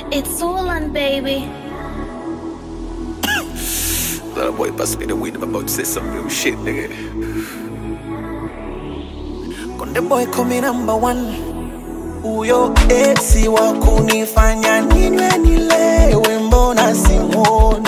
It's Orlan, baby. That boy bust me the weed. I'm about to say some real shit, nigga. Konde boy kumi number one, huyo esi wa kunifanya ninywe nilewe, mbona simoni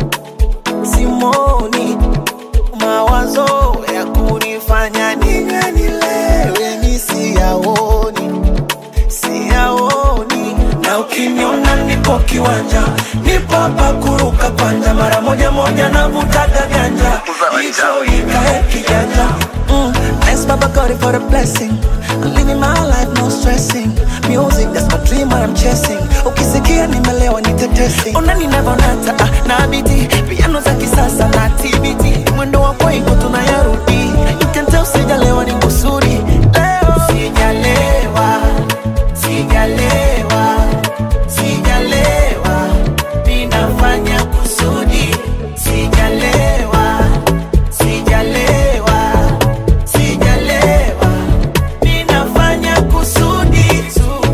simoni, mawazo ya kunifanya ninywe nilewe mi siyaoni siyaoni, na ukiniona nipo kiwanja, nipo hapa kuruka kwanja, mara moja moja navutaga ganja, hicho ikae kijanja mm. Thanks Baba God for the blessing I'm living my life no stressing Music that's my dream what I'm chasing Ukisikia nimelewa nitetesi Ona ninavonata ah, na biti Piano za kisasa na TBT Mwendo wa kwaiko tunayarudi You can tell sijalewa ni kusudi Leo sijalewa Sijalewa Sijalewa Ninafanya kusudi Sijalewa Sijalewa Sijalewa Ninafanya kusudi tu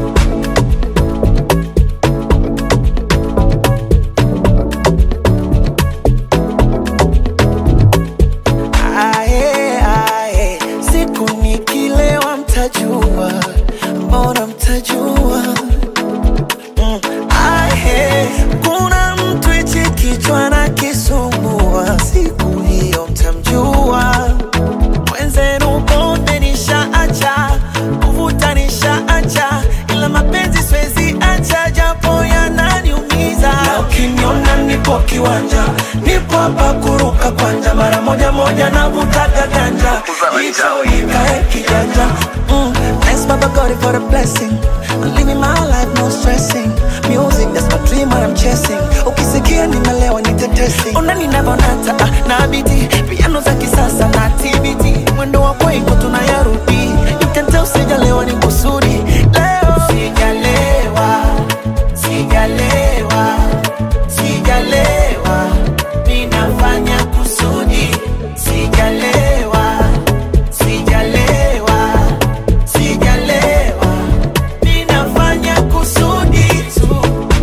Ae, ae, siku nikilewa mtajua, mbona mtajua? Mm, ae, kuna mtu hichi kichwa na kisumbua, siku hiyo mtamjua. Mwenzenu pombe nishaacha, kuvuta nishaacha, ila mapenzi siwezi acha, japo yananiumiza. Na ukiniona nipo kiwanja, nipo hapa kuruka kwanja, mara moja moja navutaga ganja, hicho ikae kijanja. Mm, thanks Baba God for the blessing. I'm living my life no stressing. Music that's my dream what I'm chasing. Ukisikia nimelewa nitetesi. Ona ninavonata ah, na biti piano za kisasa na TBT. Mwendo wa kwaiko tunayarudi. You can tell sijalewa ni kusudi. Leo sijalewa, sijalewa, sijalewa. Ninafanya kusudi. Sijalewa, sijalewa, sijalewa. Ninafanya kusudi tu.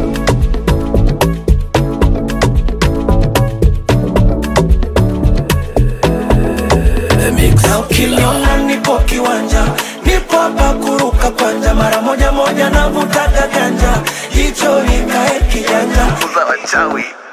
Na ukiniona nipo kiwanja, nipo hapa kuruka kwanja, mara moja moja navutaga ganja, hicho ikae kijanja. Uza wachawi.